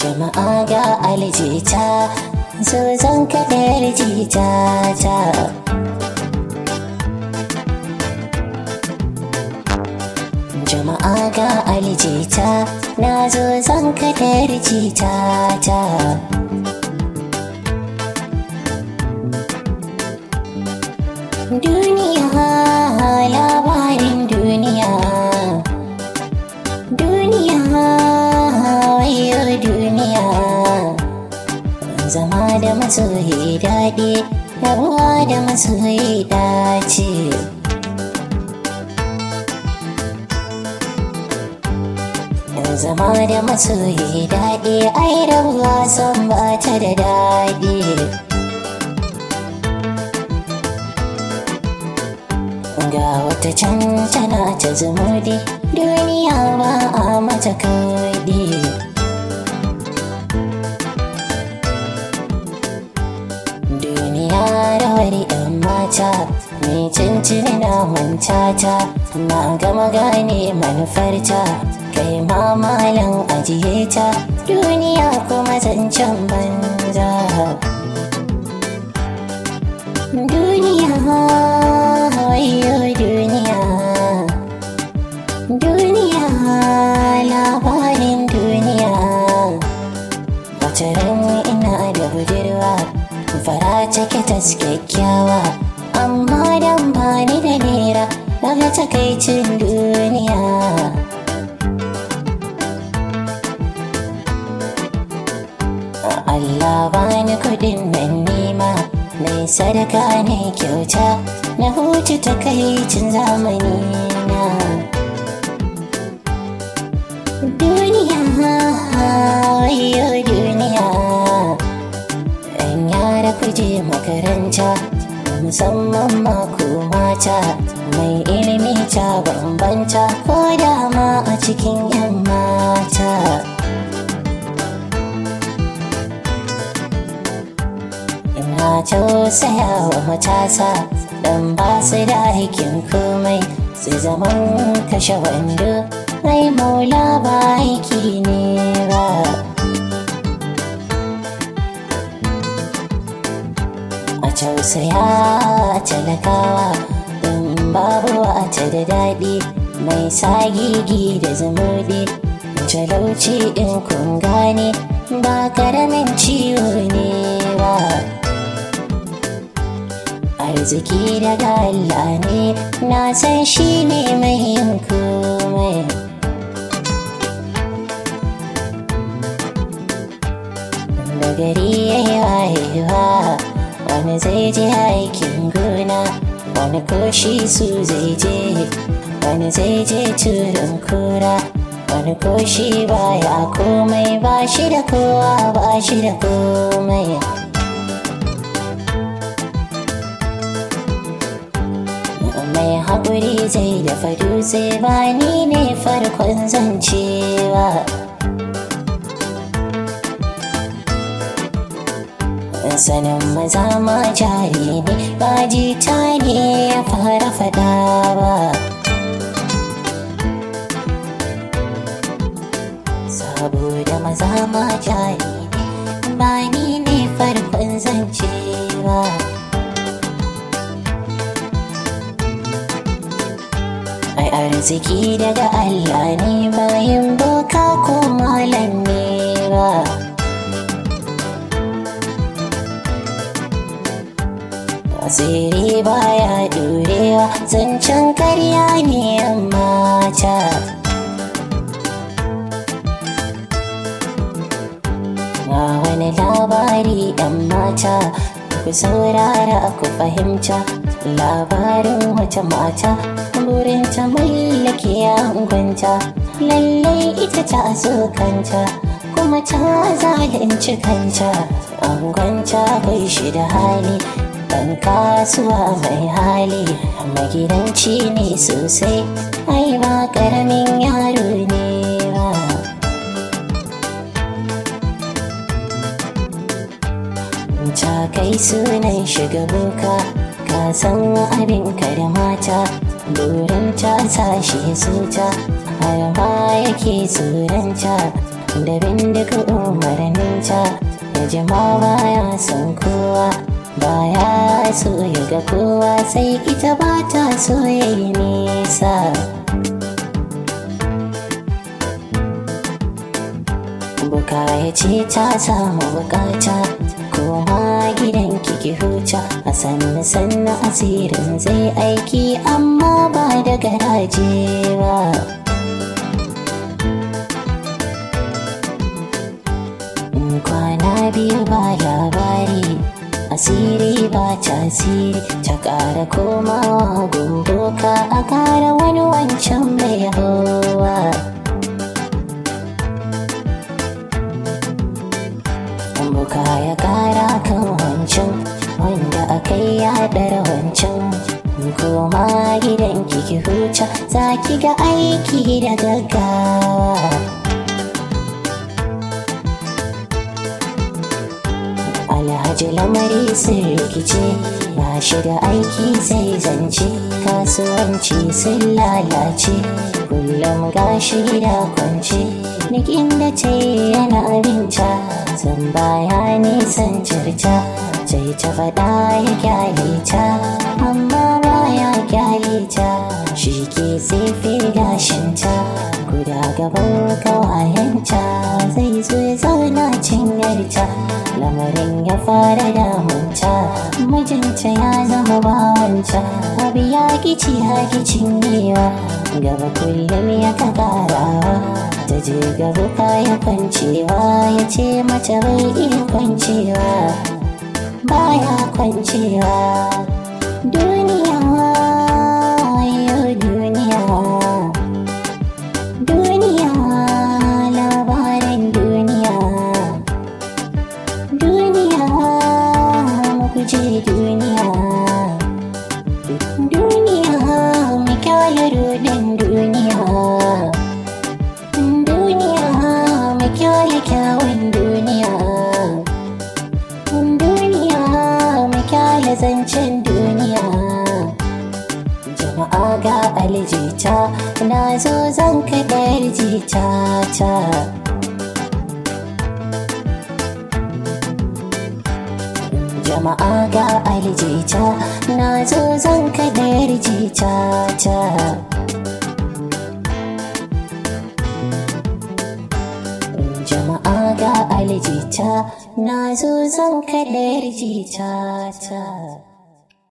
jama'a ga aljita so zan kaɗar jita ta jama'a ga aljita na zo zan kaɗar jita ta duniya labarin duniya duniya wayo duniya zama da masoyi daɗi rabuwa da masoyi dace zama da masoyi daɗi ai rabuwa san ba ta da daɗi ga wata can tana ta zumudi duniya ba a mata kawai duniya rawar yan mata mai cincin na manta ta na gama gane manufarta kai ma malam ajiye ta duniya kuma zancen banza duniya wayo duniya duniya labarin duniya wata ran ina da budurwa fara take ta kyakkyawa amma dan bani da nera daga takaicin duniya Allah bani kudin nan nema mai sadaka ne kyauta na huce takaicin zamani na duniya wayo duniya ɗan yara kuje makaranta musamman mako mata mai ilimi ta bambanta ko dama a cikin yan mata ina tausaya wa matasa dan ba su da aikin komai su zaman kashe wando ai maula ba aiki ne ba a tausaya talakawa in babu wata da daɗi mai sagigi da zumuɗi talauci in kun gane ba karamin ciwo ne ba arziki daga Allah ne na san shi ne mai yin komai da gari ya yi wayewa wani zai je aikin gona wani koshi su zai je wani zai je turin kura wani koshi baya komai ba shi da kowa ba shi da komai mai haƙuri zai dafa dutse ba ni ne farkon zancewa sanin maza ma jari ne ba jita ne ya fara fada ba saboda maza ma jari ne ba ni ne farkon zancewa ai arziki daga Allah ne bayan boka ko malam ne ba asiri baya ɗorewa zancen karya ne amma ta ga wani labari ɗan mata ku saurara ku fahimta labarin wata mata burin ta mallake yangunta lallai ita ta so kanta kuma ta zalunci kanta angonta bai shi da hali dan kasuwa mai hali magidanci ne sosai ai ba karamin yaro ne ba ta kai sunan shiga boka ka san abin ka da mata burin ta tashi zuta har ma yake tsoronta da bindiga umarninta ya jima baya son kowa baya so ya ga kowa sai ita ba ta so ya yi nisa buka ya ce ta samu bukata koma gidan kiki huta a sannu sannu asirin zai aiki amma ba da garaje ba kwana biyu ba labari asiri ba tasiri ta ƙara komawa gundoka a ƙara wani wancan mai hawa buka ya ƙara kan wancan wanda aka yi yaɗar wancan koma gidan kiki huta za ki ga aiki da gaggawa alhaji lamari sun rikice ba shi da aiki sai zance kasuwanci sun lalace kullum gashi gida kwance nikin da ce yana abinta zan baya nisan cirta sai ta faɗa ya kyale ta amma baya kyale ta shi ke tsefe gashinta guda gaban kawayenta zai zo ya zauna cinyarta lamarin ya fara damunta mijinta ya zama bawanta abu ya kici haki cinyewa gaba kullum ya ka karawa ta je gaba kaya kwancewa ya ce mace bai iya kwancewa baya kwancewa duniya yau duniya duniya labarin duniya duniya guje duniya duniya mu kyale rodin duniya duniya mu kyale kyawun duniya duniya mu kyale zancen duniya jama'a ga aljita na zo zan kaɗar jita ta jama'a ga aljita na zo zan kaɗar jita ta jama'a ga aljita na zo zan kaɗar jita ta